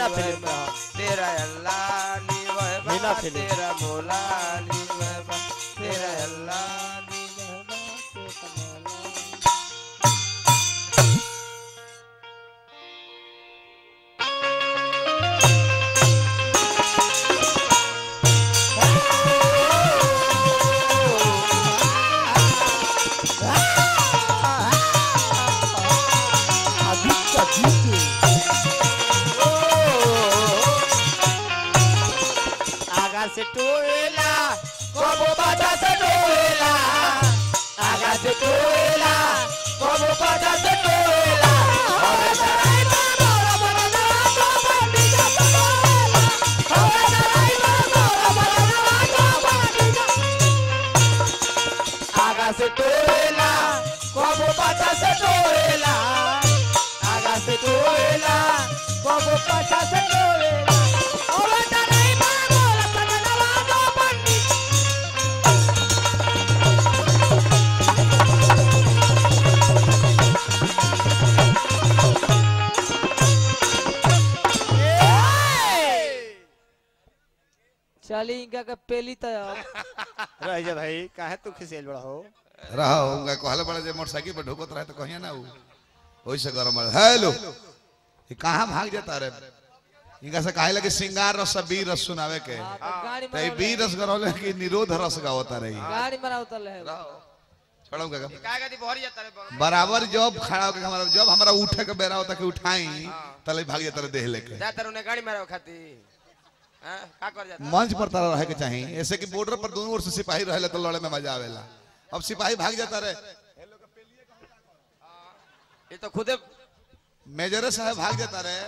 Meena निवय film बा में। तेरा अल्लाह निवय बा मीना फिल्म। तेरा मौला निवय बा तेरा अल्लाह निवय बा तेरा मौला आदित्य जीत आगा से टोला कबो बाजा से टोला आगा से टोला कबो बाजा से टोला अरे सराय में मोरा बनवा तो बंदी जा टोला अरे सराय में मोरा बनवा तो बंदी जा आगा से टोला कबो बाजा से टोला आगा से टोला कबो बाजा से टोला अरे सराय में मोरा बनवा तो बंदी चली इनका के पेली तो रह जा भाई काहे तू खिसेल बड़ा हो रहा होगा कहले बड़े जे मोटरसाइकिल पर ढुकत रहे तो कहिए ना ऊ ओइसे गरम है हेलो ये कहाँ भाग जाता रे इनका से काहे लगे सिंगार रस बीर रस सुनावे के हाँ, तो गाड़ी तो ये में बीर रस गरौले कि निरोध रस गावता रही गाड़ी में उतल है छोड़ो का काय गति भरी जाता रे बड़ बराबर जब खड़ा होकर हमारा जब हमारा उठे के बेरा होता कि उठाई तले भाग जाता रहे देह लेके जाता रे उन्हें गाड़ी मारो खाती हां का कर जाता मंच पर तारा रहे के चाहिए ऐसे कि बॉर्डर पर दोनों ओर से सिपाही रहे तो लड़े में मजा आवेला अब सिपाही भाग जाता रहे ये तो खुदे मेजरे साहब भाग जाता रहे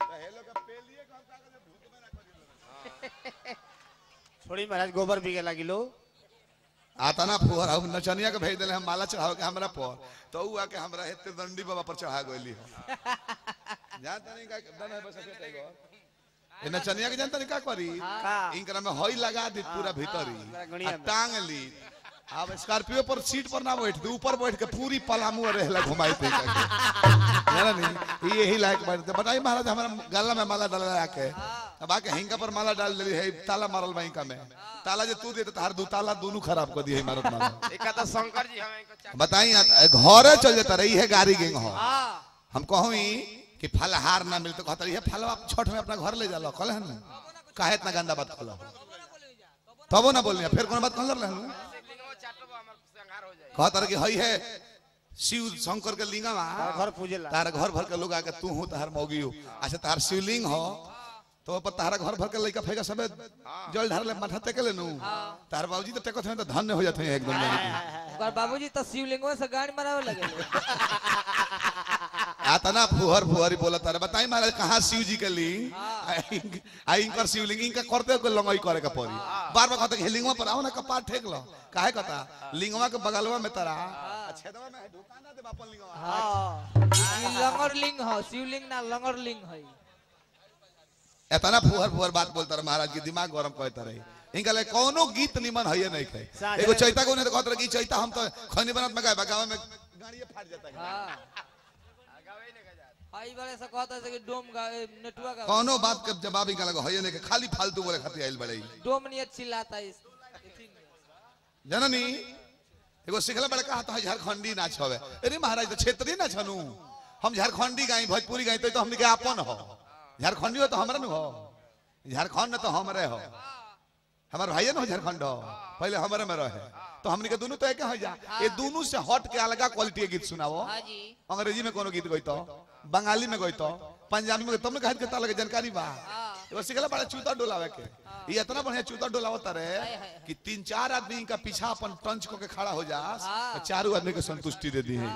छोड़ी महाराज गोबर बिगे लगी लो आता ना फुहर हम नचनिया के भेज दिले हम माला चढ़ाव के हमरा पर तो ऊ आके हमरा हेते दंडी बाबा पर चढ़ा गइली जानता नहीं का दन है बस के गो ए नचनिया के जानता नहीं का करी का? इनकरा में हई लगा दी पूरा भीतरी गणिया आ में। टांग ली अब स्कॉर्पियो पर सीट पर ना बैठ दे ऊपर बैठ के पूरी पलामू रहेला घुमाई पे जाना नहीं ये यही लायक बात है बताइए महाराज हमारा गला में माला डाला के अब आके हिंगा पर माला डाल देली है ताला मारल बैंका में ताला जे तू दे तो तार दू ताला दोनों खराब कर दिए मारत मारत एक तो शंकर जी हमें इनको चा- बताई घरे चल जाता रही है गाड़ी गेंग हो हम कहूँ कि फलहार ना मिलते कहता रही है फलवा छठ में अपना घर ले जा लो कल है ना काहे इतना गंदा बात खोलो तबो ना बोलिए फिर कौन बात कहल रहे लिंगो चाटो बा, हमर संहार हो जाए कहता रहे कि हई है शिव शंकर के लिंगवा घर पूजेला तार घर भर के लोग आके तू हो तार मौगी हो अच्छा तार शिवलिंग हो तो पर तारा घर भर के लइका फेंका सबे जल ढार ले माथा टेके ले नु तार बाबूजी तो टेकत हैं तो धन्य हो जाते हैं एकदम ओकर बाबूजी तो शिवलिंगवा से गाड़ी मरावे लगे आता ना फुहर फुहरी बोला तारे बताई महाराज कहाँ शिव जी के लिंग आई इनकर शिवलिंग इनका करते को लंगई करे के पड़ी बार बार कहते लिंगवा पर आओ ना कपार ठेक लो काहे कहता लिंगवा के बगलवा में तारा छेदवा में ढुका ना दे बापन लिंगवा ई लंगर लिंग हो शिवलिंग ना लंगर लिंग है एतना फुहर फुहर बात बोलता रहे महाराज के दिमाग गरम कहता रहे इनका ले कोनो गीत निमन है नहीं खाई साझा एगो में- चैता को ने तो कहत रहे कि चैता हम तो खनी बनत में गाय गाँव में गाड़िए फाट जाता है हां गावे नहीं गजा आई वाले से कहता है कि डोम गा ए, नेटुआ का कोनो बात के जवाब इनका लगा है नहीं कि खाली फालतू बोले खातिर आइल बड़े डोम नहीं चिल्लाता है इस इथी में। जननी एगो सिखला बड़का हाथ है झारखंडी नाच हवे अरे महाराज तो क्षेत्रीय नाच हनु हम झारखंडी गाई भोजपुरी गाई तो, तो हमने के आपन हो झारखंडी हो तो हमरा नु हो झारखंड न तो हमरे हो हमार भाई न हो झारखंड हो पहले हमारे में रहे तो हमने के दोनों तो एक हो जा ये दोनों से हट के अलगा क्वालिटी के गीत सुनाओ हाँ जी अंग्रेजी में कोनो गीत गइतो बंगाली में गइतो पंजाबी में तुमने कहा के ताला के जानकारी बा एगो सिखला बड़ा चूता डोलावे के ये इतना बढ़िया चूता डोलावता रहे कि तीन चार आदमी का पीछा अपन टंच को के खड़ा हो जा तो चारों आदमी के संतुष्टि दे दी है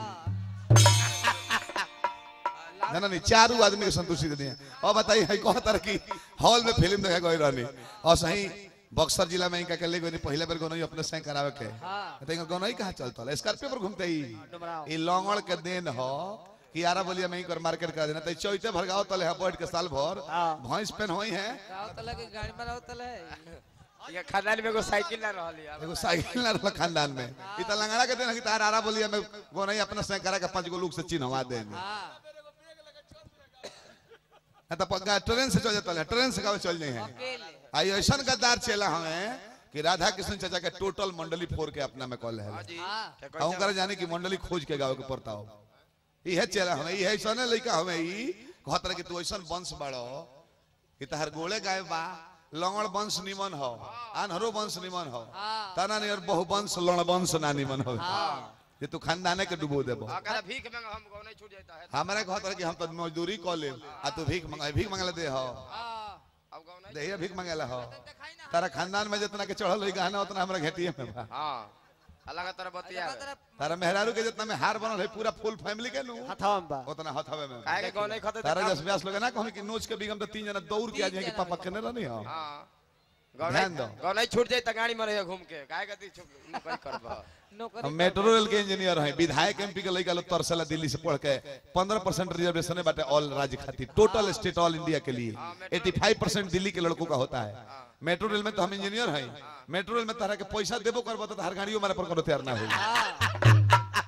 ना ना नहीं चारों आदमी के संतुष्टि दे दी है और बताइए है कौन तरह की हॉल में फिल्म देखे गई रहनी और सही बक्सर जिला में इनका कल गई पहले बार गोनई अपने से करावे के तो इनका गोनई कहाँ चलता है स्कॉर्पियो पर घूमते ही ये लौंगड़ के देन हो कि यारा बोलिए मैं कर मार्केट करा देना तो चौथे भरगाओ तले है बैठ के साल भर भैंस पेन होई है गाँव तले के गाड़ी मरावे तले है ये खानदान में एगो साइकिल ना रहल यार एगो साइकिल ना रहल खानदान में ई त लंगड़ा के देना कि तार आरा बोलिए मैं गोनई अपना से करा के पांच गो लोग से चिन्हवा देनी हाँ ना तो पक्का ट्रेन से चल जाता है ट्रेन से कब चल जाए हैं अकेले आई ऐसा गद्दार चला हमें कि राधा कृष्ण चाचा के टोटल मंडली फोड़ के अपना में कॉल है हाँ हम कर जाने की मंडली खोज के गाँव के पड़ता हो इहे चला हमें इहे ऐसा लड़का हमें ई कहत रहे कि तू ऐसा वंश बड़ो कि तहर गोले गाय बा लंगड़ वंश निमन हो आन्हरो वंश निमन हो हाँ। तना नहीं और बहु वंश लड़ वंश ना निमन हो ये तू खानदाने के डुबो देबो अगर भीख मांग हम गाँव नहीं छूट जाता है हमारे कहत रहे कि हम तो मजदूरी कॉ ले आ तू भीख मंगा भीख मंगला दे हो हाँ अब गाँव नहीं दे भीख मंगेला हो दिखाई ना तारा खानदान में जितना के चढ़ल होई गहना उतना हमरा घेटिए में बा हाँ अलग तरह बतिया है। तरफ तारा मेहरारू के जितना में हार बनल है पूरा फुल फैमिली के नु हथाम बा उतना हथवे में काहे के गाँव नहीं खाते तारा तो जस व्यास लोग ना कहन कि नोच के बिगम तो तीन जना दौड़ के आ जाए कि पापा कने रहनी हो हाँ गाँव ध्यान नहीं दो। गाँव नहीं छूट जाए तो गाड़ी में रहे घूम के काहे कहती छुप नौकरी करबा नौकरी हम मेट्रो रेल के इंजीनियर हैं विधायक एमपी के लइका लोग तरसला दिल्ली से पढ़ के 15 परसेंट रिजर्वेशन है बाटे ऑल राज्य खातिर टोटल स्टेट ऑल इंडिया के लिए 85 परसेंट दिल्ली के लड़कों का होता है मेट्रो रेल में तो हम इंजीनियर हैं मेट्रो रेल में तरह के पैसा देबो करबो तो हर गाड़ियों हमारे पर कोनो तैयार ना होई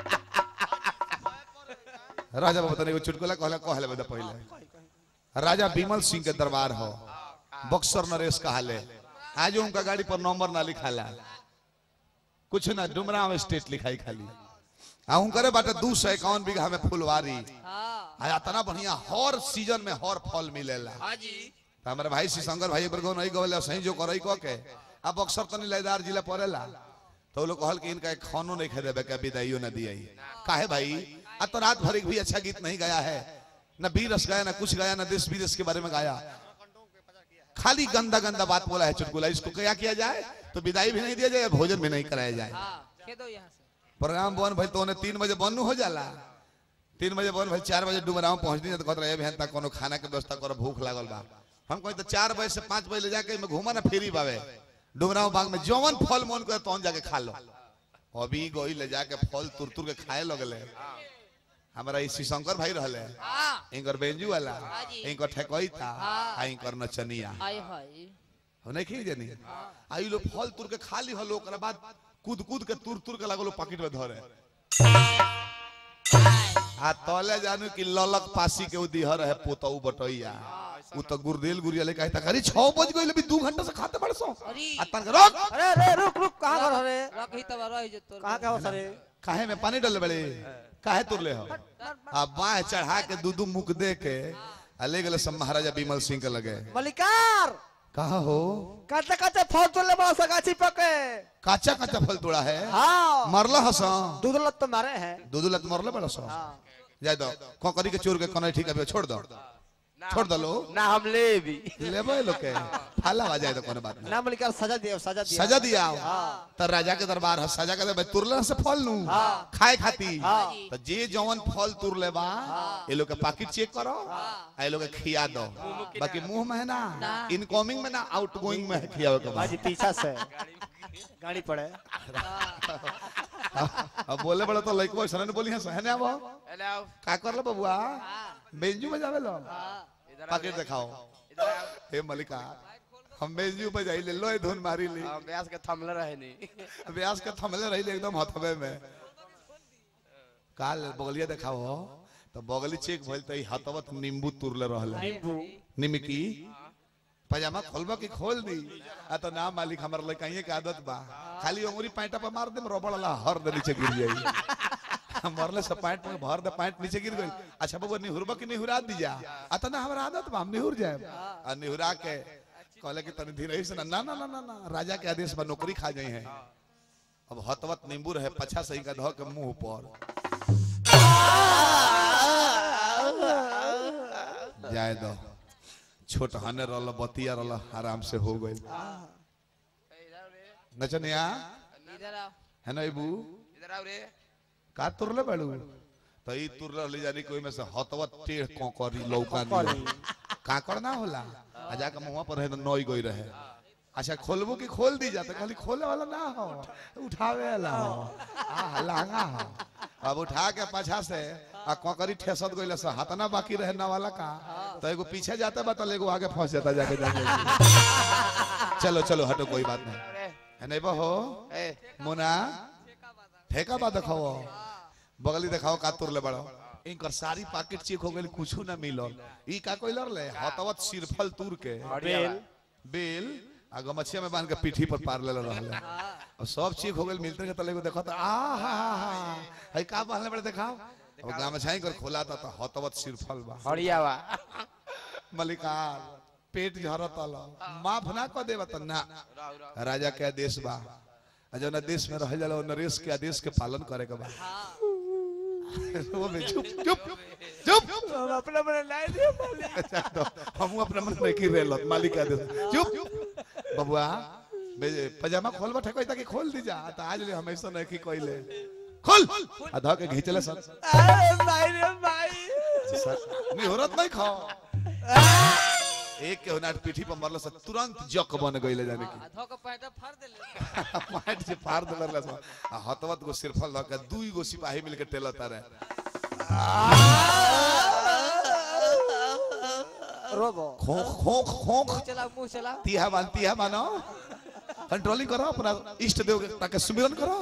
राजा बाबा तने एगो चुटकुला कहला कहले बता पहले राजा बिमल सिंह के दरबार हो बक्सर नरेश कहाले आज उनका गाड़ी पर नंबर ना लिखाला कुछ ना डुमराव स्टेट लिखाई खाली आ उनकरे बाटे दू सौ इक्यावन बीघा में फुलवारी हाँ आ इतना बढ़िया हर सीजन में हर फल मिलेला हाँ जी तो हमारे भाई श्री शंकर भाई एक बार नहीं गवले सही जो करई कह के अब बक्सर तनी लयदार जिला पड़ेला तो वो लोग कहल कि इनका एक खानो नहीं खेदे बे विदाइयो न दिया काहे भाई आ तो रात भर एक भी अच्छा गीत नहीं गाया है न बीरस गाया ना कुछ गाया ना देश विदेश के बारे में गाया खाली गंदा गंदा बात बोला है चुटकुला इसको क्या किया जाए तो विदाई भी नहीं दिया जाए भोजन भी नहीं कराया जाए हाँ कह दो यहाँ से प्रोग्राम बन भाई तो उन्हें तीन बजे बंद हो जाला तीन बजे बन भाई चार बजे डुमराव पहुंच दी तो कहते रहे भेंता कोनो खाना के व्यवस्था करो भूख लागल बा हम कहीं तो चार बजे से पांच बजे ले जाके में घूमा ना फेरी बावे डुमराव बाग में जौवन फल मन करे तौन जाके खा लो अभी गोई ले जाके फल तुर तुर के खाए लगले हमारा ई श्री शंकर भाई रहले हाँ इनकर बेंजू वाला हाँ जी। इनकर ठेकोई था हाँ। आ इनकर नचनिया आय हाय हो नहीं खी जानी आई लोग फल तुर के खा ली हलो ओकरा बाद कूद कूद के तुर तुर के लागलो पॉकेट में धरे आ तले जानू कि ललक पासी के उदिहर है पोतऊ बटैया उ तो गुरदेल गुरिया ले कहता अरे 6 बज गइल अभी 2 घंटा से खाते बड़सो अरे आ तन के रोक अरे अरे रुक रुक कहाँ घर हरे रख ही तब रह जो तोर कहाँ का हो सरे काहे में पानी डाल बड़े काहे तुरले हो आ बाह चढ़ा के दूधू मुक दे के आ ले गेले सब महाराजा बिमल सिंह के लगे मलिकार कहा हो काटे काटे फल तो ले बड़ा सगाची पके काचा काचा फल तोड़ा है हाँ मरला हसा दूध लत तो मारे हैं दूध लत मरले बड़ा सो हाँ जाय दो कोकरी के चोर के कने ठीक है छोड़ दो छोड़ दो लो ना हम ले भी लेबे लोग के फाला आ जाए तो कोनो बात नहीं ना मलिकार सजा दिया सजा दिया सजा दिया तो राजा के दरबार है सजा के दे तुरले से फल नू खाए खाती तो जे जवन फल तुर ले बा ये लोग के पाकिट चेक करो आ ये लोग के खिया दो बाकी मुंह में है ना इनकमिंग में ना आउटगोइंग में है खियावे के बाद बाजी पीछा से गाड़ी पड़े अब बोले बड़ा तो लइको सने ने बोली है सहने आबो अरे आओ का कर लो बबुआ बेंजू बजावे लो इधर आओ पाकिट दिखाओ इधर आओ हे मलिका हम बेंजू बजाई ले लो ए धुन मारी ली हम ब्यास के थमले रहे नहीं व्यास के थमले रही एकदम हथवे में काल बगलिया देखाओ तो बगली चेक भइल त ई हथवत नींबू तुरले रहले नींबू निमकी पजामा खोलबा की खोल दी आ तो ना मालिक हमर लइकाइए के आदत बा खाली अंगुरी पैंटा पे मार देम रबड़ ला हर दे नीचे गिर जाई मरले से पैंट में भर दे पैंट नीचे गिर गई अच्छा बाबू निहुरबा की निहुरा दीजा आ तो ना हमरा आदत बा हम निहुर जाए आ निहुरा के कहले कि तनी धीरे से ना ना ना ना ना ना राजा के आदेश पर नौकरी खा जाई है अब हतवत नींबू रहे पछा सही का धो के मुंह पर जाए दो छोट हने रहल बतिया रहल आराम से हो गई नचनिया इधर आओ है ना इबू इधर आओ रे का तुरले बाड़ू तो ई तुर रहली जानी कोई में से हतवत टेढ़ कोकरी लौका कोकरी। काकड़ ना होला आ जाके मुंह पर रहे तो नई गई रहे अच्छा खोलबो कि खोल दी जाता खाली खोले वाला ना हो उठावे वाला हो आ लांगा हो अब उठा के पाछा से आ कोकरी ठेसत गइल से हाथ ना बाकी रहे ना वाला का तो एगो पीछे जाता बा तो एगो आगे फंस जाता जाके जाके चलो चलो हटो कोई बात नहीं अरे है नहीं बा हो ए मुना ठेका बा देखाओ बगली देखाओ का तुरले बड़ो इनकर सारी पैकेट चेक हो गइल कुछ ना मिलल ई का कोइलर ले हतवत सिरफल तूर के बेल बेल आ गमछिया में बांध के पीठी पर पार ले रहले और सब चेक हो गइल मिलते के तले को देखत आ हा हा हा हई का बांधले बड़े देखाओ अब गमछाई कर खोला था तो हतवत सिरफल बा हरियावा मलिकार पेट झरत अल माफ ना क देबा त ना राजा के आदेश बा आ जौन देश में रह जाला नरेश के आदेश के पालन करे के बा वो में चुप चुप चुप हम अपने अपने लाई दिए मालिक अच्छा तो हम अपना मन में की रेल मालिक के आदेश चुप बबुआ बे पजामा खोल बैठे कोई ताकि खोल दी जा त आज ले हमेशा नहीं की कोइले खोल आ ध के घिचले सर अरे भाई रे भाई नहीं होरत नहीं खाओ एक के होनाट पीठी पर मरल से तुरंत जक बन गइले जाने की धो के पैंट फाड़ देले माइट से फाड़ देलर लस आ हतवत गो सिरफल धके दुई गो सिपाही मिलके टेलता रहे रोबो खोख खोख खोख मुंह चला मुंह चला तिहा मान तिहा मानो कंट्रोलिंग करो अपना इष्ट देव के ताके सुमिरन करो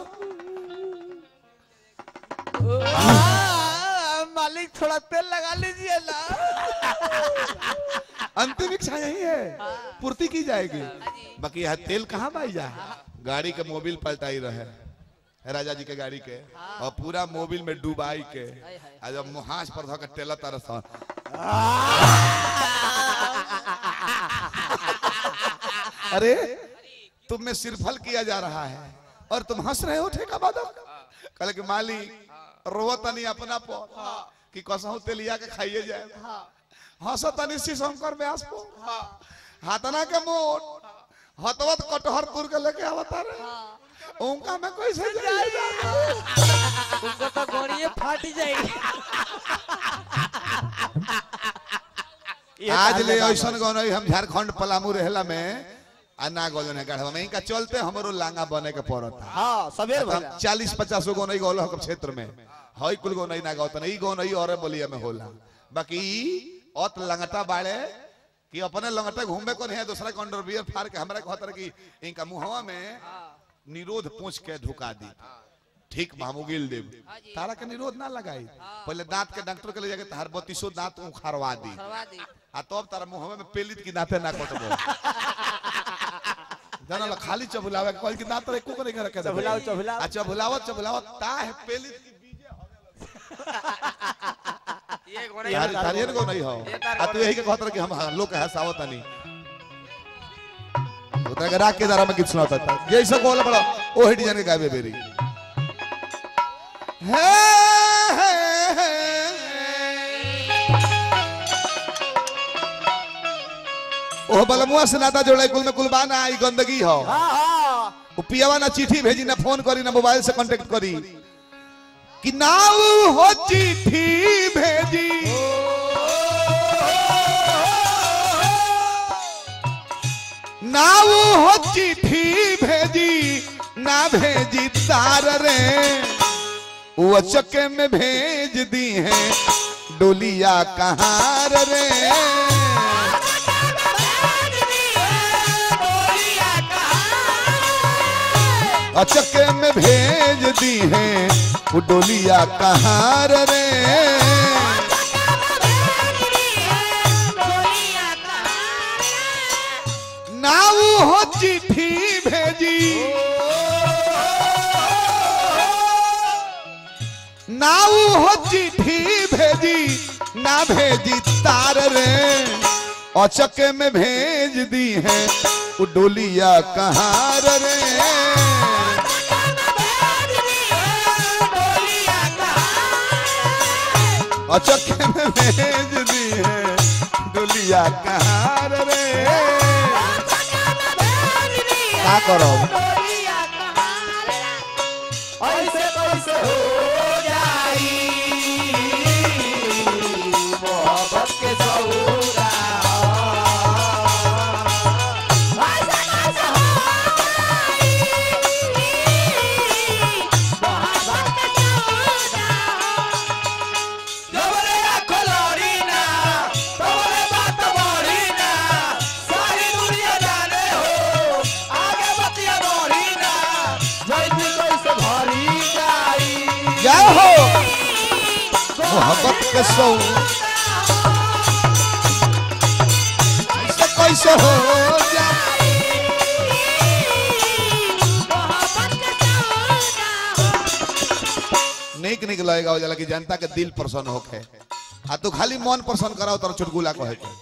आ, मालिक थोड़ा तेल लगा लीजिए ना अंतिम इच्छा यही है पूर्ति की जाएगी बाकी यह तेल कहाँ पाई जाए गाड़ी के मोबिल पलटाई रहे राजा जी के गाड़ी के और पूरा मोबिल में डुबाई के आ जब मुहास पर धके टेला तरस अरे तुम में सिरफल किया जा रहा है और तुम हंस रहे हो ठेका बादक कल के माली रोवतनी अपना पर कि कसहु तेलिया के खाइए जाए हंसतनी सी शंकर व्यास को हाथना के मोट हतवत कटहर तुर के लेके आवता रे उनका में कैसे जाएगा उनको तो गोड़िए फाट जाएगी आज ले ऐसन गनई हम झारखंड पलामू रहला में आ ना गलन है गढ़वा में इनका चलते हमरो लांगा बने के पड़ता हाँ सवेर भला चालीस पचास गो गनई गौल हम क्षेत्र में हई कुल गनई ना गौतन ई गनई और बलिया में होला बाकी ई अत लंगटा बाड़े कि अपने लंगटे घूमे को नहीं दूसरा के अंडर बियर फाड़ के हमरा कहत रहे कि इनका मुहवा में निरोध पूछ के ढुका दी ठीक मामूगिल देव तारा के निरोध ना लगाई पहले दांत के डॉक्टर के ले जाके तार बत्तीसो दांत उखाड़वा दी करवा दी आ तब तारा मुहवा में पेलित की दांते ना कटबो जाना ला खाली चबुलावे कोई की दांत रे को करे के रखे चबुलाओ, चबुलाओ। आ चबुलावत चबुलावत ता है पेलित की बीजे ये गोड़े तारी तारियन को नहीं हो ये तार आ तू यही के कहत रहे कि हम हाँ, लोग के हंसावत नहीं उतरा के राख के दारा में गीत सुनाता था ये सब बोला बड़ा ओ हिट जाने गावे बेरी हे हे हे ओ बलमुआ से नाता जोड़े कुल में कुलबाना आई गंदगी हो हाँ हाँ वो पियावा ना चिट्ठी भेजी ना फोन करी ना मोबाइल से कांटेक्ट करी कि नाऊ हो चिट्ठी भेजी नाऊ हो चिट्ठी भेजी ना भेजी तार रे वो चक्के में भेज दी है डोलिया कहार रे अचके में भेज दी है वो डोलिया कहार रे नाऊ हो चिट्ठी भेजी नाऊ हो चिट्ठी भेजी ना भेजी तार रे अचके में भेज दी है वो डोलिया कहार रे अचके में भेज दी है डोलिया कहार रे का करो ऐसे कैसे हो जाई मोहब्बत के सौदा ऐसे कैसे हो जाई मोहब्बत के सौदा जबरे आँखों लौड़ी ना, तोरे बात बोली ना, सारी दुनिया जाने हो, आगे बतिया बोली मोहब्बत के सौ कैसे कैसे हो जाए निक निक लगेगा हो जाला कि जनता के दिल प्रसन्न होके आ तू खाली मन प्रसन्न कराओ तर चुटकुला कहे के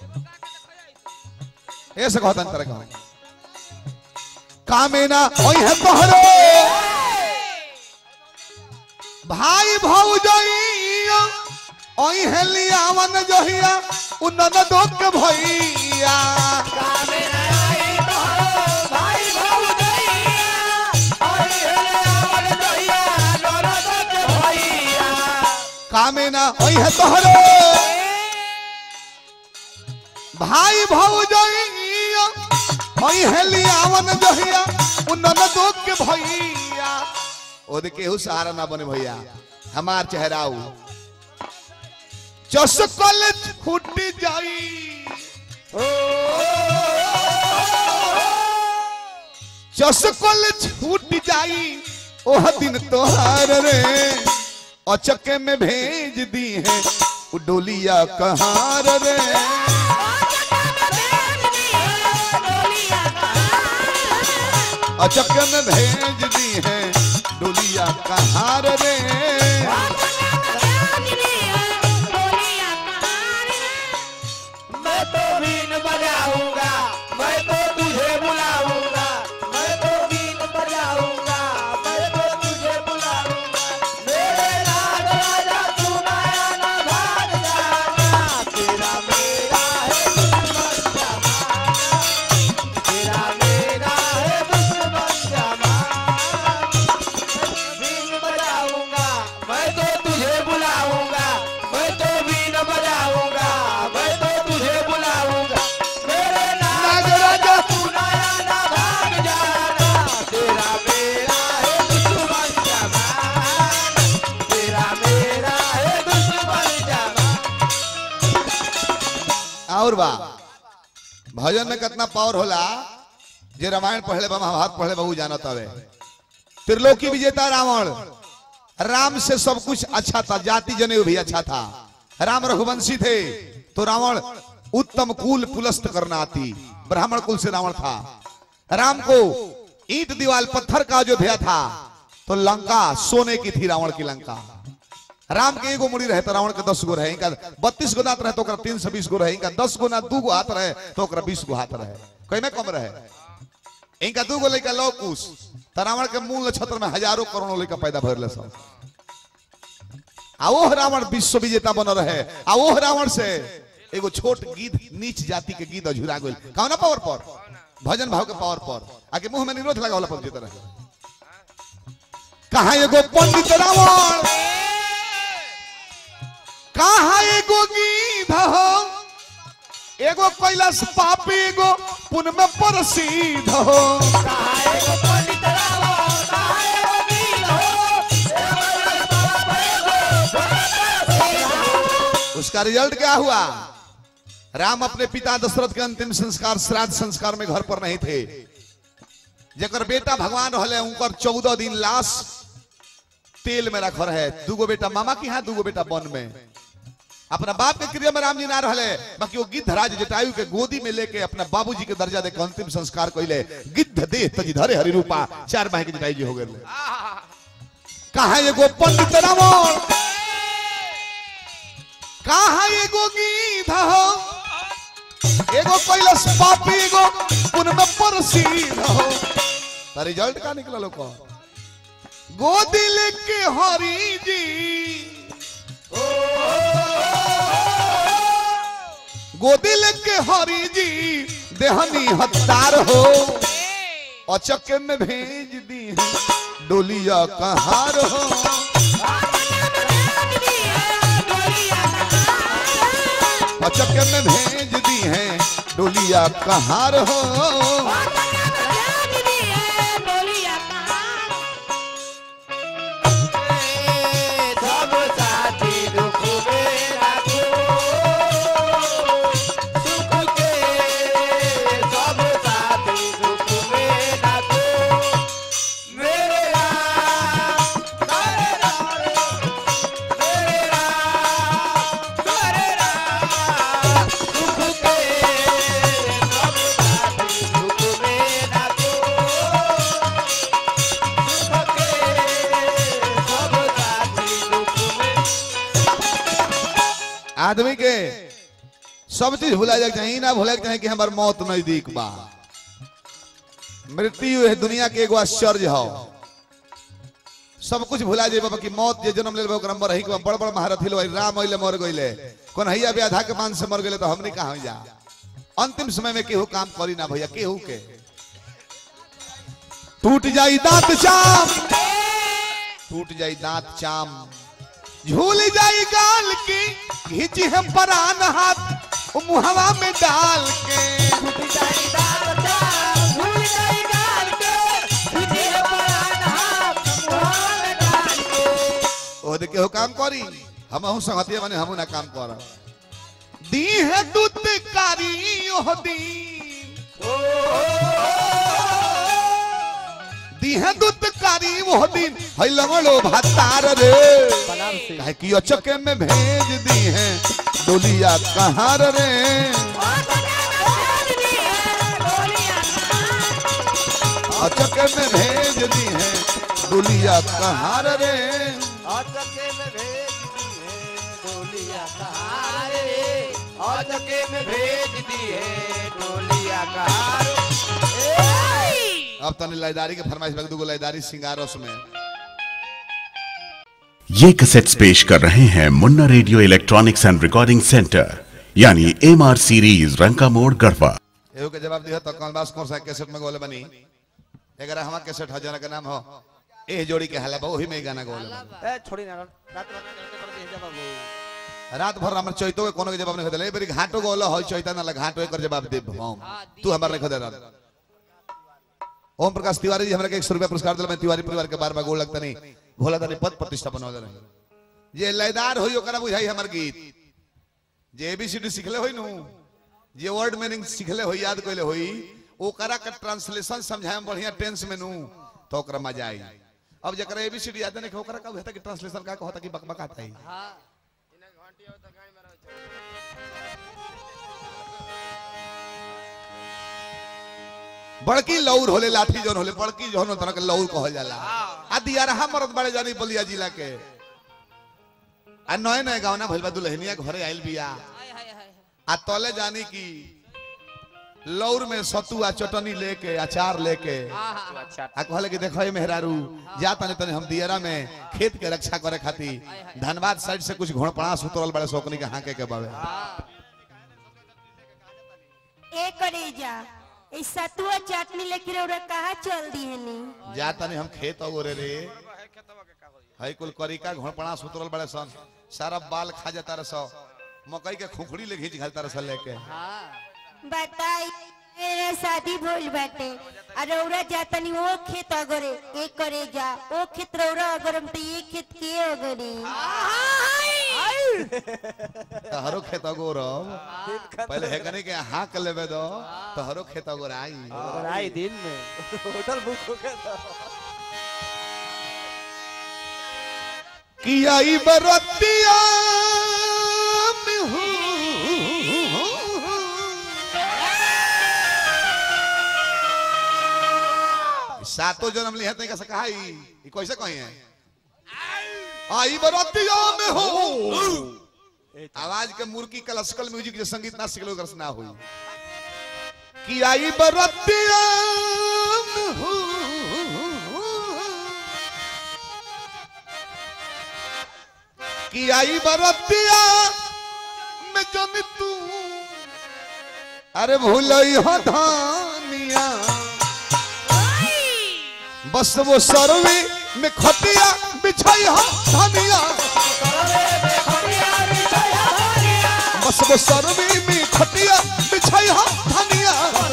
ऐसे कहता तरह का कामेना ओई है तोहरो भाई भौजइया ओई है लियावन जहिया उन्नन दोक के भैया कामेना ओई है तोहरो भाई भौजइया ओई है लियावन जहिया उन्नन दोक के भैया ओदे केहू सहारा ना बने भैया हमार चेहराऊ चसकल फूट जाई चसकल छूट जाई ओह दिन तोहार रे अचके में भेज दी है उ डोलिया कहार रे अचके में भेज दी है डोलिया कहार रे मैं तो बीन बजाऊंगा मैं तो तुझे बुलाऊंगा मैं तो बीन बजाऊंगा मैं तो तुझे बुलाऊंगा मेरे राज राजा तू नया ना भाग जाना तेरा मेरा है दुश्मन जमाना तेरा मेरा है दुश्मन जमाना बीन बजाऊंगा मैं तो तुझे बुलाऊंगा मैं तो बीन बजाऊंगा मैं तो तुझे बुलाऊंगा मेरे नाग राजा तू नया ना भाग जाना तेरा मेरा है दुश्मन जमाना तेरा मेरा है दुश्मन जमाना और बा भजन में कितना पावर होला जे रामायण पढ़ले बा महाभारत पढ़ले बा उ जानत हवे त्रिलोकी विजेता रावण राम से सब कुछ अच्छा था जाति जनेऊ भी अच्छा था राम रघुवंशी थे तो रावण उत्तम कुल पुलस्त करना आती ब्राह्मण कुल से रावण था राम को ईंट दीवाल पत्थर का अयोध्या था तो लंका सोने की थी रावण की लंका राम के एगो मुड़ी रहे तो रावण के दस गो रहे इनका बत्तीस गो दांत रहे तो ओकरा तीन सौ बीस गो रहे इनका दस गो ना दू गो हाथ रहे तो ओकरा बीस गो हाथ रहे कहीं में कम रहे इनका दू गो लड़का लौ कुश तो रावण के मूल नक्षत्र में हजारों करोड़ों लड़का पैदा भरले सब आ वो रावण विश्व विजेता बन रहे आ वो रावण से एगो छोट गीत नीच जाति के गीत अझुरा गइल कौना पावर पर भजन भाव के पावर पर आके मुंह में निरोध लगा वाला पर जीत रहे कहा एगो पंडित रावण कहा एगो गीध हो एगो कैलाश पापी एगो पुन में प्रसिद्ध हो उसका रिजल्ट क्या हुआ राम अपने पिता दशरथ के अंतिम संस्कार श्राद्ध संस्कार में घर पर नहीं थे जकर बेटा भगवान रहले उनकर चौदह दिन लाश तेल में रख रहे दूगो बेटा मामा के यहाँ दूगो बेटा वन में अपना बाप के क्रिया में राम जी ना रहले बाकी वो गिद्धराज जटायु के गोदी में लेके अपना बाबूजी के दर्जा दे के अंतिम संस्कार कइले गिद्ध देह तजी धरे हरि रूपा चार माह के जटायु जी हो गए कहा एगो पंडित रावण कहा एगो गीध हो एगो कैलाश पापी एगो उनमें प्रसिद्ध हो तो रिजल्ट का निकला लोग गोदी लेके हरी जी गोदी लेके हरी जी देहनी हत्यार हो अचके में भेज दी है डोलिया कहार हो अचके में भेज दी है डोलिया कहार हो सब साथी दुख में राखो सुख के सब साथी दुख में राखो मेरे राम मेरे राम मेरे राम आदमी के सब चीज भुला जाए चाहिए ना भुला चाहिए कि हमार मौत नजदीक बा मृत्यु है दुनिया के एगो आश्चर्य हो सब कुछ भुला जाए बाबा कि मौत जे जन्म ले ओकरा मर ही के बड़ बड़ महारथी लोग राम अइले मर गइले कोन हैया भी आधा के मान से मर गइले तो हमनी कहां जा अंतिम समय में केहू काम करी ना भैया केहू के टूट जाई दांत चाम टूट जाई दांत चाम झूल जाई गाल की घिची है परान हाथ वो मुहवा में डाल के ओ दे केहू काम करी हम हूं संगतिया माने हमू ना काम कर दी है दूत कारी ओह दी दी है दूत कारी ओह दिन है लंगड़ो भातार रे काहे कि अचके में भेज दी है डोलिया कहार रे अचके में भेज दी है डोलिया कहार रे अटके में भेज दी है डोलिया कहारे अटके में भेज दी है डोलिया कहारे अब तने लयदारी के फरमाइश लग दूगो लयदारी सिंगारस में ये कैसेट्स पेश कर रहे हैं Munna radio electronics and recording centre यानी एम आर सीरीज रंका मोड़ गढ़वा एहो के जवाब दिया तो कलबास कौन सा कैसेट में गोले बनी अगर हमारा कैसेट हजार का नाम हो ए जोड़ी के हला वही में ही गाना गोले बनी। ए छोड़ी ना रात रात करते करते हे बाबू रात भर हमर चैतो के कोनो के जवाब नहीं देले बेरी घाटो गोला हो चैता ना लगा घाटो एकर जवाब दे हम तू हमर नहीं खदे रहा ओम प्रकाश तिवारी जी हमरा के 100 रुपया पुरस्कार दिला मैं तिवारी परिवार के बार बार गोल लगता नहीं भोला तनी पद प्रतिष्ठा बनवा रहे जे लयदार होई ओकरा बुझाई हमर गीत जे एबीसीडी सिखले होई नु जे वर्ड मीनिंग सिखले होई याद कइले होई ओकरा के ट्रांसलेशन समझाए में बढ़िया टेंस में नु तो ओकरा मजा आई अब जकरा एबीसीडी याद नहीं ओकरा का होता कि ट्रांसलेशन का कहता कि बकबकाता है बड़की लौर होले लाठी जौन होले बड़की जौन होता के लौर कहल जाला आ दियारहा मरद बड़े जानी बलिया जिला के आ नए नए गावना भइल बा दुल्हनिया घरे आइल बिया आ तले जानी की लौर में सतु आ चटनी लेके अचार लेके अच्छा आ कहले कि देखो ये मेहरारू जा तने तने हम दियरा में खेत के रक्षा करे खातिर धनबाद साइड से कुछ घोड़पड़ा उतरल बड़े सोकनी के हाके के बावे ए करेजा ई सतुआ चटनी लेके रौरा कहाँ चल दी है नी जा तने हम खेत अगोरे रे हई कुल करिका घोड़पड़ा उतरल बड़े सन सारा बाल खा जाता रह सो मकई के खुखड़ी ले घींच घालता रह लेके बताई मेरा शादी भइल बाटे आ रौरा जातनी ओ खेत अगरे ए करेजा ओ खेत रौरा अगरम तो ये खेत के अगरे तहरो खेत अगोरब पहले हेकनी के हाँक लेबे दो तहरो खेत अगोर आई अगर आई दिन में होटल बुक हो गया था कि आई बरतिया में हूँ। सातों जन्म लिया तै कैसे कहा ई ई कैसे कही है आई बरतिया में हो आवाज के मुर्की क्लासिकल म्यूजिक जे संगीत ना सिखलो ओकर से ना होई कि आई बरतिया में हो कि आई बरतिया में जन तू अरे भूलई हो धानिया बस वो सरवी में खटिया बिछाई हो धानिया बस वो सरवी में खटिया बिछाई हो धानिया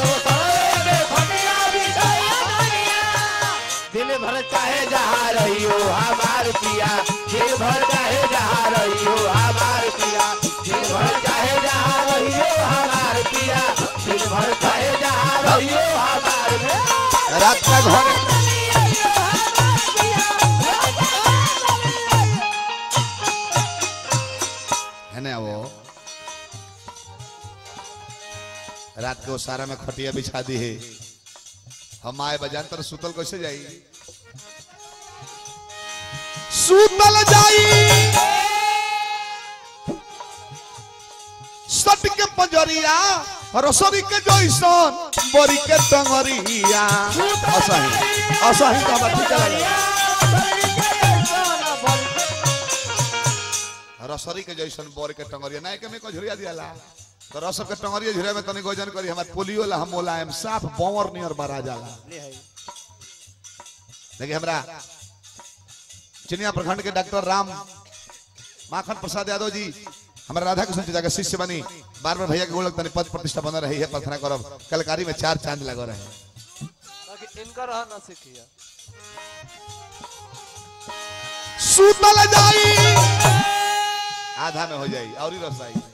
दिन भर चाहे जहाँ रही हो हमार पिया दिन भर चाहे जहाँ रही हो हमार पिया दिन भर चाहे जहाँ रही हो हमार पिया दिन भर चाहे जहाँ रही हो हमार पिया रात का घर है ना वो रात के सारा में खटिया बिछा दी है हम आए बजान तर सुतल कैसे जाई सुतल जाई सट के पंजरिया रसोरी के जैसन बोरी के टंगरिया असही असही का बात ठीक लगे रसोरी के जैसन बोरी के टंगरिया ना के में को झुरिया दियाला तो रसर के टंगरिया झुरिया में तनी गोजन करी हमार पोलियो ला हम मोलायम साफ बंवर नियर बरा जाला देखिए हमरा चिनिया प्रखंड के डॉक्टर राम माखन प्रसाद यादव जी हमारे राधा कृष्ण जी के शिष्य बनी बार बार भैया के गोलक तनी पद प्रतिष्ठा बना रही है प्रार्थना करब कलकारी में चार चांद लगा रहे हैं बाकी इनका रहा ना सीखिए सूतल जाई आधा में हो जाई और ही रस आई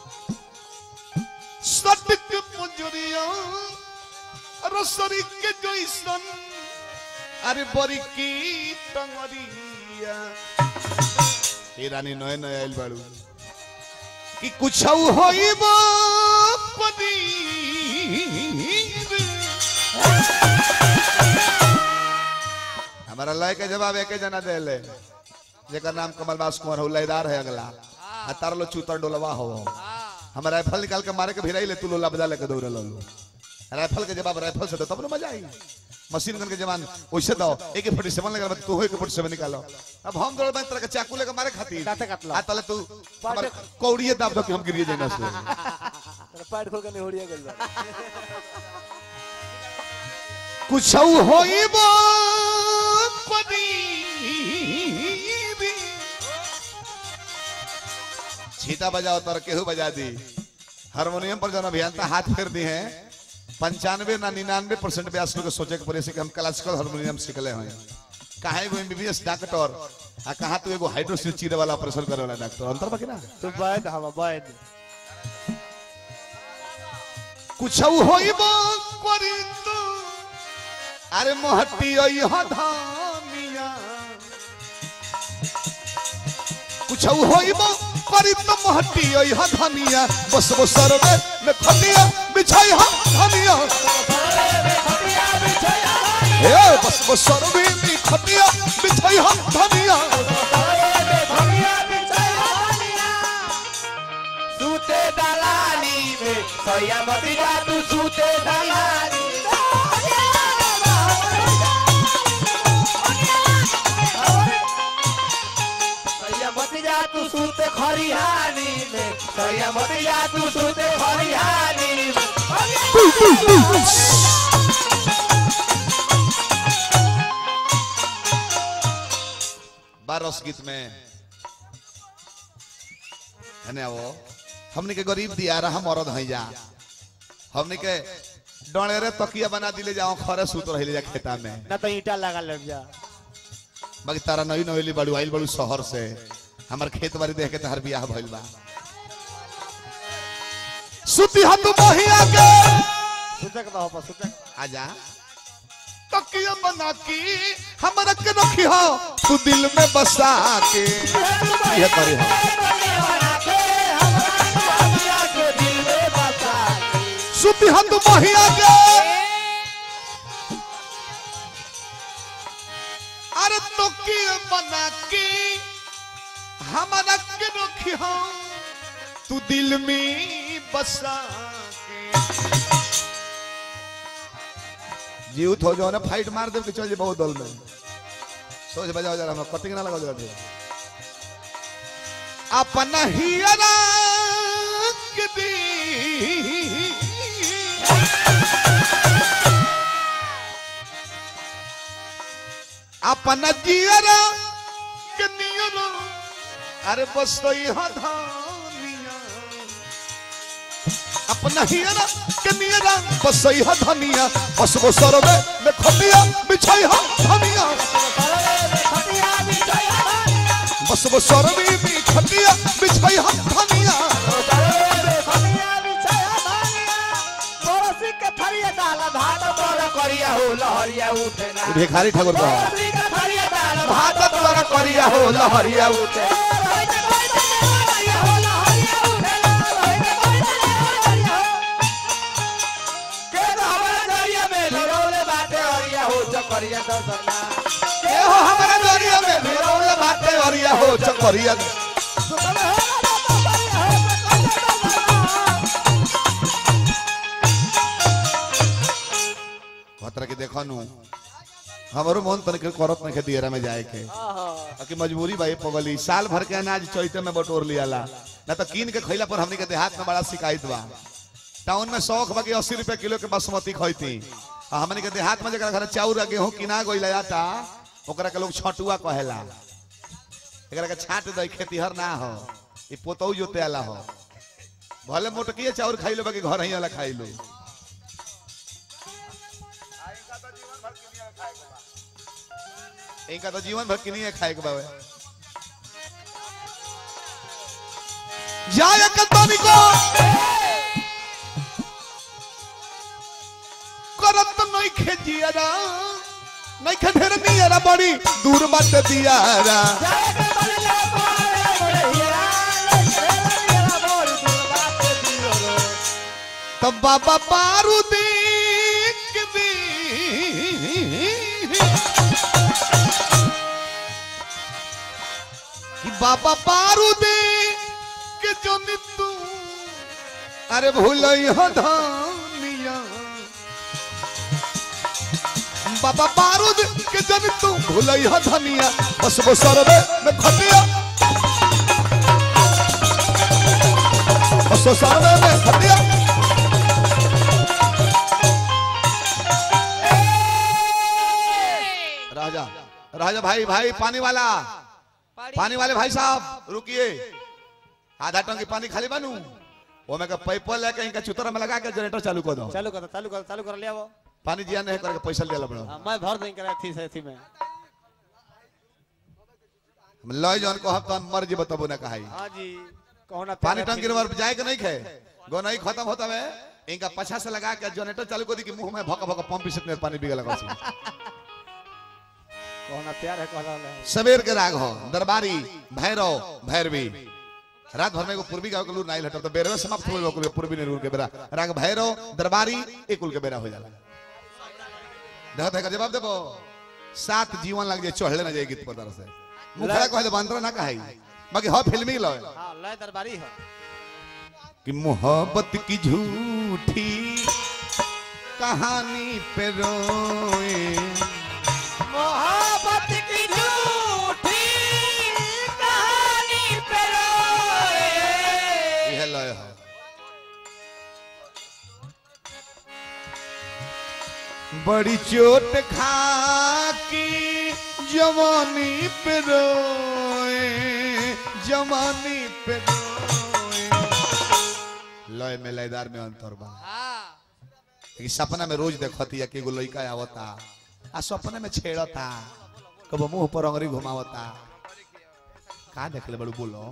सटक पुंजरिया रसरी के जैसन अरे बरी की टंगरिया ए रानी नए नए आइल बाड़ू कि कुछ होइब पदी हमारा लय के जवाब एक जना देले जेकर नाम कमलबास कुंवर हो लयदार है अगला आ तार लो चूतर डोलवा हो हम राइफल निकाल के मारे के भिराई ले तू लोला बजा लेके दौड़ लो राइफल के जवाब राइफल से दो तब ना मजा आई मशीन गन के जवान वैसे दो एक फोर्टी सेवन लगा तू एक फोर्टी सेवन निकालो अब हम दौड़ तरह के चाकू लेके मारे खातिर दांते काट लो। आ तले तू हमार कौड़िए दाब दो कि हम गिरिए जाना से पैर खोल के निहोड़िया गइल बा कुछ होइब पदी छीता बजाओ तर केहू बजा दी हारमोनियम पर जौन अभियंता हाथ फेर दी हैं पंचानवे ना निन्यानवे परसेंट ब्यास लोग के सोचे के पड़े से कि हम क्लासिकल हारमोनियम सीखले हैं कहा एगो एमबीबीएस डॉक्टर आ कहा तू एगो हाइड्रोसिल चीरे वाला ऑपरेशन करे वाला डॉक्टर अंतर बाकी ना तू बैठ हम बैठ कुछ होइब करी तू अरे मोहटी अइह धामिया कुछ होइब करी तो मोहटी अइह धनिया बस वो सरवे में खटिया बिछाई हम धनिया ए बस वो सरवे में खटिया बिछाई हम धनिया सूते दलाली में सैया मती जा तू सूते दलाली सैया मती जा तू सूते खरिहानी में सैया मती जा तू सूते खरिहानी में बारस गीत में है ना वो हमने के गरीब दिया रहा मरद है जा हमने के डोड़ेरे तकिया बना दिले जाओ खरे सूत रहिले जा खेता में ना तो ईटा लगा लग जा बाकी तारा नई नवेली बड़ू आइल बड़ू शहर से हमार खेत बाड़ी देख के तहर बियाह भइल बा सुती हाथ बहिया के सूते के बा सूते आजा तकिया बना की हमरा के रखी हो तू दिल में बसा के ये करे हो सुती हाथ बहिया के अरे तकिया बना की हमरा के रखी हो तू दिल में बसा के जीव हो जाओ ना फाइट मार दे के चल जे बहुत दल में सोच बजाओ जरा हम कटिंग ना लगाओ जरा फिर अपना हियरा के दी अपना जियरा के नियरा अरे बस तो यहाँ धानिया अपना हियरा के नियरा बस यह धनिया बस वो सरवे में खटिया बिछाई हम धनिया बस वो सरवे में खटिया बिछाई हम धनिया करिया हो लहरिया उठे ना भिखारी ठाकुर का भात तोरा करिया हो लहरिया उठे के हमारा दरिया में भिरौले बाटे हरिया हो चकरिया दसना ए हो हमारा दरिया में भिरौल बाटे अरिया हो चकरिया खनु हमारो मन तनिक करत नहीं दियरा में जाए के कि मजबूरी भाई पगली साल भर के अनाज चैते में बटोर लियाला ना तो कीन के खैला पर हमनी के देहात में बड़ा शिकायत बा टाउन में शौक बा कि अस्सी रुपए किलो के बासमती खैती आ हमनी के देहात में जरा घर चाउर आ गेहूं किना गइला जाता ओकरा के लोग छटुआ कहेला एकरा के छाट दई खेतीहर ना हो ई पोतौ जोते आला हो भले मोटकिए चाउर खाई लो बाकी घर ही वाला खाई लो इनका तो जीवन भर किनिए खाए के बावे जाय कतनी को करत नहीं खेजियारा नहीं खे ढेर नियरा बड़ी दूर मत दियारा तब बाबा बारूदी के दी कि बाबा बारूदी के जो तू अरे भूल हो धानिया बाबा बारूद के जन तू भूल हो धनिया बस वो सरबे में खटिया बस वो सरबे में खटिया राजा राजा भाई भाई पानी वाला पानी वाले भाई साहब रुकिए आधा टंकी पानी खाली बनू वो मैं पैप लेके इनका चुतरा में लगा के जनरेटर चालू कर दो चालू कर चालू कर चालू कर लिया वो पानी जिया नहीं करके पैसा ले पड़ो हाँ, मैं भर देंगे करा थी से थी में लय जौन को हम तो मर जी बताबो ना कहाई हाँ जी कहो ना पानी प्यारा टंकी थी। में जाए के नहीं खे गो नहीं खत्म होता है इनका पछा से लगा के जनरेटर चालू कर दी कि मुंह में भका भका पंप से पानी बिगल लगा सी कहो ना प्यार है कहो ना सवेर के राग हो दरबारी भैरव भैरवी रात भर में एगो पूर्वी गांव के लूर नाइल हटो तो बेरवे समाप्त हो गए पूर्वी निरूर के बेरा राग भैरव दरबारी एक कुल के बेरा हो जाला देखो देखो जवाब देबो सात जीवन लग जाए चढ़ले ना जाए गीत पर तरह से मुखड़ा कहे बांद्रा ना कहाई बाकी हो फिल्मी लय हाँ लय दरबारी है कि मोहब्बत की झूठी कहानी पे रोए मोहब्बत की झूठी कहानी पे रोए यह लय है बड़ी चोट खा की जवानी पे रोए जवानी पे रोए लय में लयदार में अंतर बा कि सपना में रोज देखती है कि एगो लड़का आवता आ सपने में छेड़ता कब मुंह पर अंगरी घुमावता का देखले बड़ू बोलो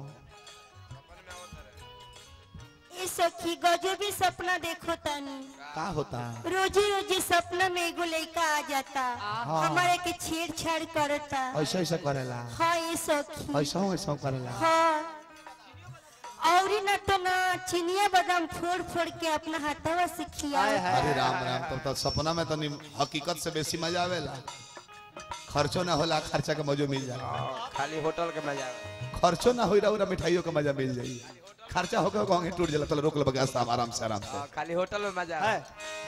ए सखी गजबी सपना देखो तानी का होता रोजी रोजी सपना में एगो लड़का आ जाता हमारे के छेड़छाड़ करता ऐसा ऐसा करेला हाँ ये सखी ऐसा ऐसा करेला हाँ और न तो ना चिनिया बादाम फोड़ फोड़ के अपना हाथवा से खिया अरे राम राम तब तो सपना में तो नि- हकीकत से बेसी मजा आवेला खर्चो ना होला खर्चा के मजो मिल जाए खाली होटल के मजा खर्चो ना होई रहा मिठाइयों का मजा मिल जाई खर्चा होकर गंगे टूट जाला तो रोक लगा साहब आराम से आराम से खाली होटल में मजा है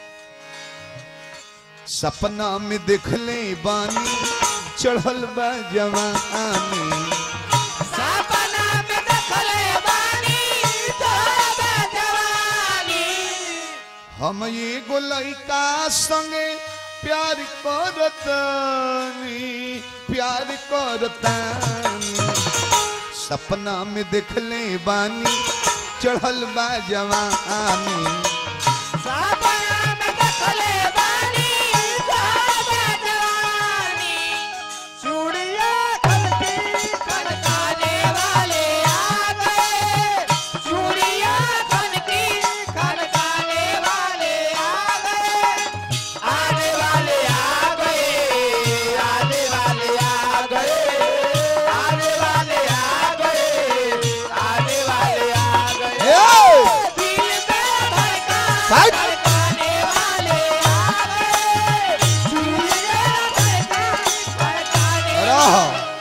सपना में देख ले बानी चढ़ल बा जवानी सपना में देखले बानी तोरा जवानी हम ये गो लड़का संगे प्यार करतानी प्यार करतानी सपना में देख ले बानी चढ़ल बा जवानी सपना में देखले बानी तोरा जवानी चूड़िया खनकी खनकाने वाले आ गए चूड़िया खनकी खनकाने वाले आ गए आने वाले आ गए आने वाले आ गए आने वाले आ गए आने वाले आ गए दिल में धड़का साइड। धड़काने वाले आ गए चूड़िया धड़का धड़काने रह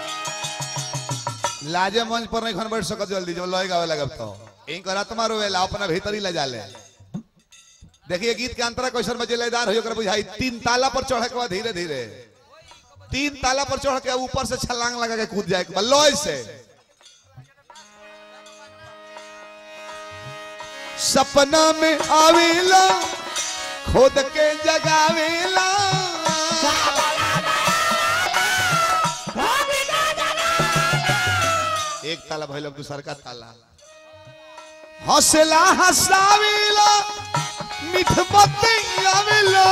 लाजे मंच पर नहीं खन बैठ सकत जल्दी जब लय गावे लगब तो इन कर आत्मा रोवेला अपना भीतर ही ले जाले देखिए गीत के अंतरा कैसन मजेदार हो ओकरा बुझाई तीन ताला पर चढ़े के बाद धीरे धीरे तीन ताला पर चढ़ के ऊपर से छलांग लगा के कूद जाए के बाद लॉय से सपना में आवेला खुद के जगावेला एक ताला भइल अब दूसर का ताला हौसला हसावेला मिठ बतियावेला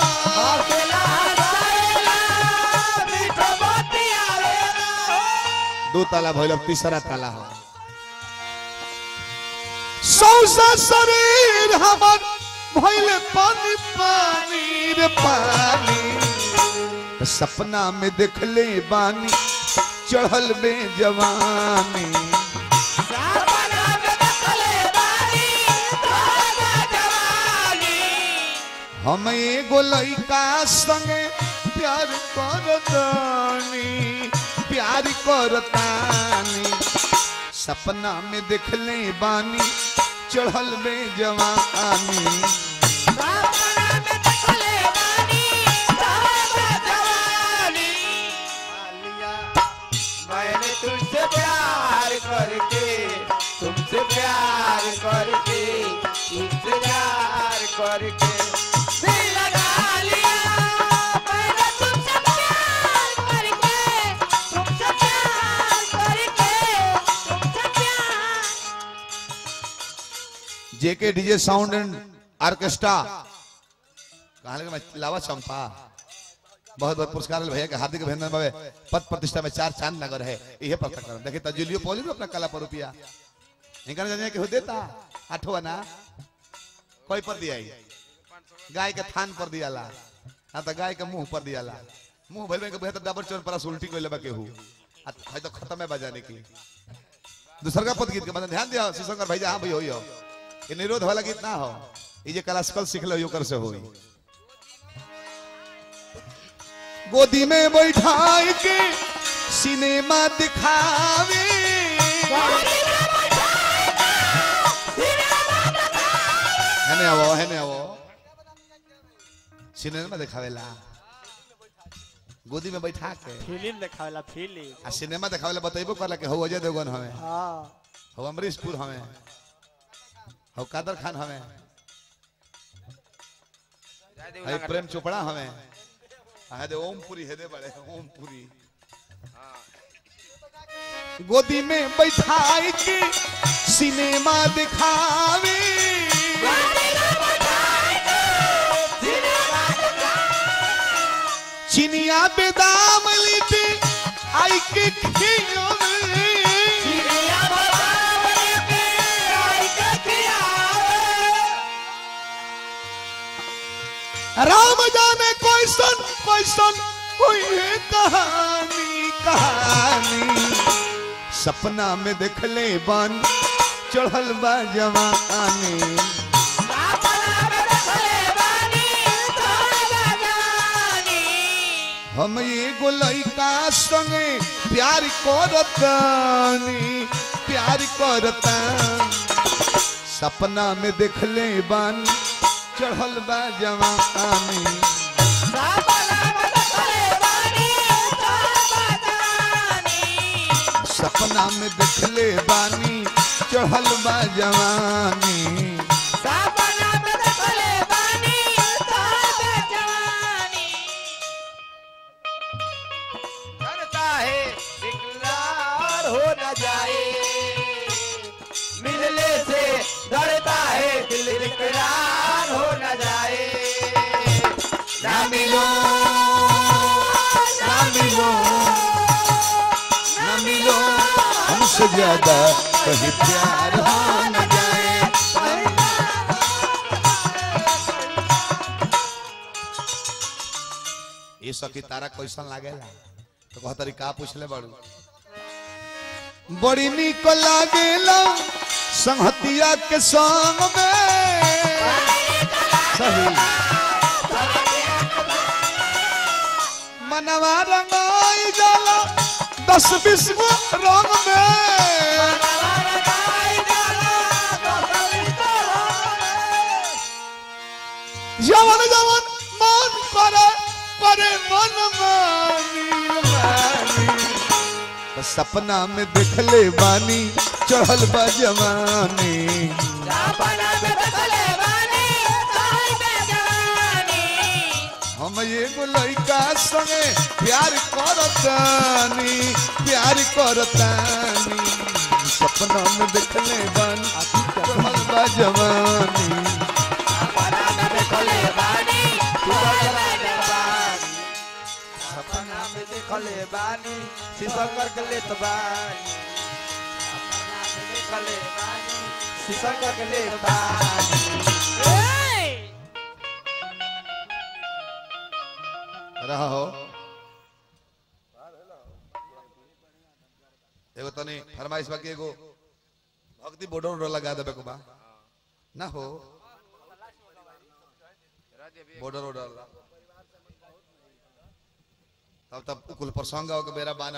दो ताला भइल अब तीसरा ताला हो सौसा शरीर हमर भइल पानी पानी रे पानी सपना में देखले बानी चढ़ल में जवानी हम एगो लइका संगे प्यार करतानी प्यार करतानी सपना में देखले बानी चढ़ल में जवानी मैंने तुमसे प्यार करके तुमसे प्यार करके तुमसे प्यार करके दिल लगा लिया मैंने तुमसे प्यार करके तुमसे प्यार करके तुमसे प्यार जेके डीजे साउंड एंड ऑर्केस्ट्रा कहा लगे मैं लावा चंपा बहुत बहुत पुरस्कार भैया के हार्दिक अभिनंदन बाबे पद प्रतिष्ठा में चार चांद नगर है यही पता कर देखिए तजुलियो पोली भी अपना कला पर रुपया इनका जाने के हो देता आठवा ना कोई पर दिया ही? गाय के थान पर दिया ला ना तो गाय के मुंह पर दिया ला मुंह भर के बेहतर डाबर चोर पर उल्टी कोई लेबा के हु आ है तो खत्म है बजाने की दूसर का पद गीत के मतलब ध्यान दिया शिशंकर भाई हाँ भाई हो ये निरोध वाला गीत ना हो ये जे क्लासिकल सीख लो यो कर से होई गोदी में बैठाई के सिनेमा दिखावे हेने आवो हेने आवो सिनेमा दिखावेला गोदी में बैठा के फिल्म देखावेला फिल्म आ सिनेमा दिखावेला बतैबो करला के हो अजय देवगन हमें हाँ हो अमरीशपुर हमें हो कादर खान हमें है प्रेम चोपड़ा हमें है दे ओमपुरी है दे बड़े ओमपुरी गोदी में बैठाई के सिनेमा दिखावे चिनिया बेदाम लीते आई के खियोवे राम जाने कोई सन कोई सन कोई है कहानी कहानी सपना में देख ले बन चढ़ल बा जवानी हम एगो लइका संगे प्यार करतानी प्यार करता सपना में देख ले बन चढ़ल बा जवानी सपना में देखले बानी चढ़ल बा जवानी डरता है इकरार हो न जाए मिलने से डरता है दिल इकरार हो न जाए ना मिलो ना मिलो ना मिलो हमसे ज्यादा कहीं प्यार हो न जाए ये सखी तारा कैसन लागेला तो कहतरी का पूछले बड़ू बड़ी निक लागेला संहतिया के संग में सही मनवा रंगाई जाला दस बीस गो रंग में जवन जवन मन करे करे मन मानी मानी तो सपना में देखले बानी चढ़ल बा जवानी हम एगो लइका संगे प्यार करतानी प्यार करतानी सपना में देखले बानी चढ़ल बा जवानी सपना में देखले बानी शीशंकर के लेत बानी सपना में देखले बानी शीशंकर के लेत बानी रहा हो एगो तनी फरमाइश बाकी एगो भक्ति बोर्डर उडर लगा देबे को बा ना हो बॉर्डर उडर तब तब कुल प्रसंग के बेरा बाना